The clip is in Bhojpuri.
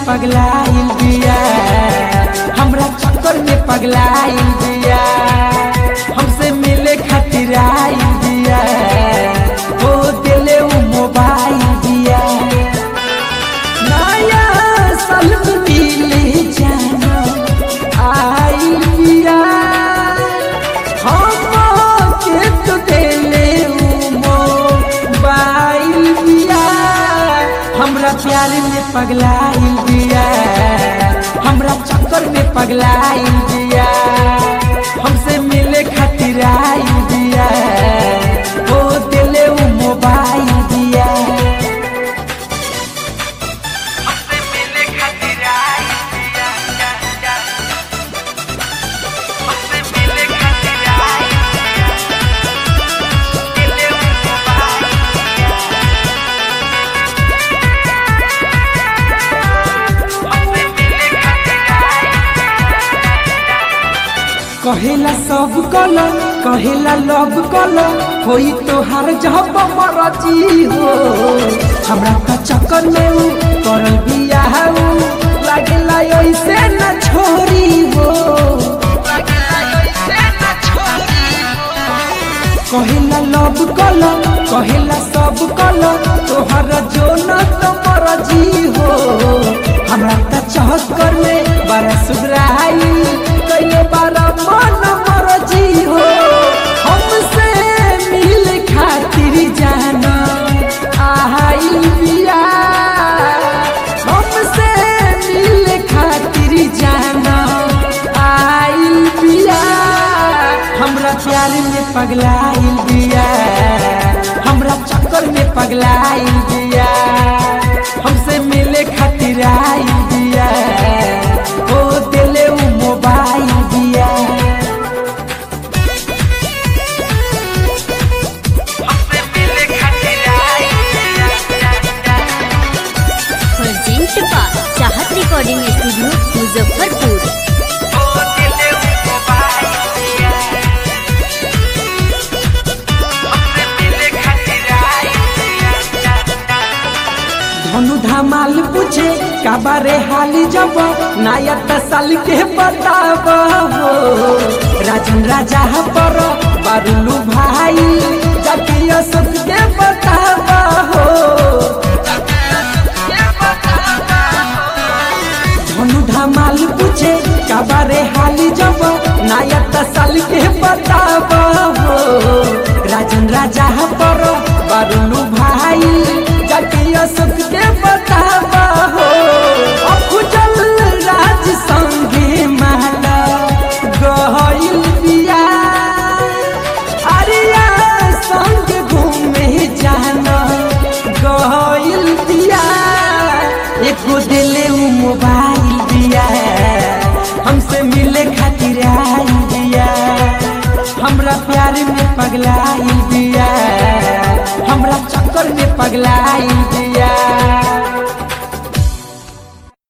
पगलाइल बिया हमरा चक्कर में पगलाइल बिया हमसे मिले खातिर आइल बिया हो दिले उ मोबाइल दिया नया साल में मिले जाना आइल बिया हम के तो दिले उ मोबाइल बिया हमरा प्यार में पगलाइल बिया हमरा चक्कर में पगलाइल बिया हमसे मिले खातिर आइल बिया हो दिले उ मोबाइल दिया हमसे मिले खातिर आइल बिया हमसे मिले खातिर आइल दिले उ मोबाइल कहेला सब कल कहेला लव कल होई तोहार जब मरजी हो हमरा का चक्कर में उ करल बियाह उ लागेला ऐसे न छोरी हो कहेला लव कल कहेला सब कल तोहर जो न तो मरजी हो हमरा का चक्कर में बड़ा सुधराई कई बार मन मरजी हो हमसे मिल खातिर जाना आइल बिया हमसे मिल खातिर जाना आइल बिया हमरा प्यार में पगलाइल बिया हमरा चक्कर में पगलाइल बिया हमसे मिले खातिर आइल बिया हो दिले उ मोबाइल दिया हमसे मिले खातिर आइल प्रेजेंट बा चाहत रिकॉर्डिंग स्टूडियो मुजफ्फरपुर हो दिले उ मोबाइल दिया हमसे मिले खातिर आइल धनु धमाल पूछे काबारे हाली जब नया साल के बताब हो राजन राजा पर बारुलू भाई जातीय सुख के बताब हो धनु धमाल पूछे काबारे हाली जब नया साल के बताब हो राजन राजा पर बारुलू भाई जातीय सुख के बताब हो अफजल राज संगे माला गहिल बिया अरिया संग घूमे जाना गहिल बिया एको दिले उ मोबाइल दिया हमसे मिले खातिर आइल दिया हमरा प्यार में पगलाइल दिया हमरा चक्कर में पगलाइल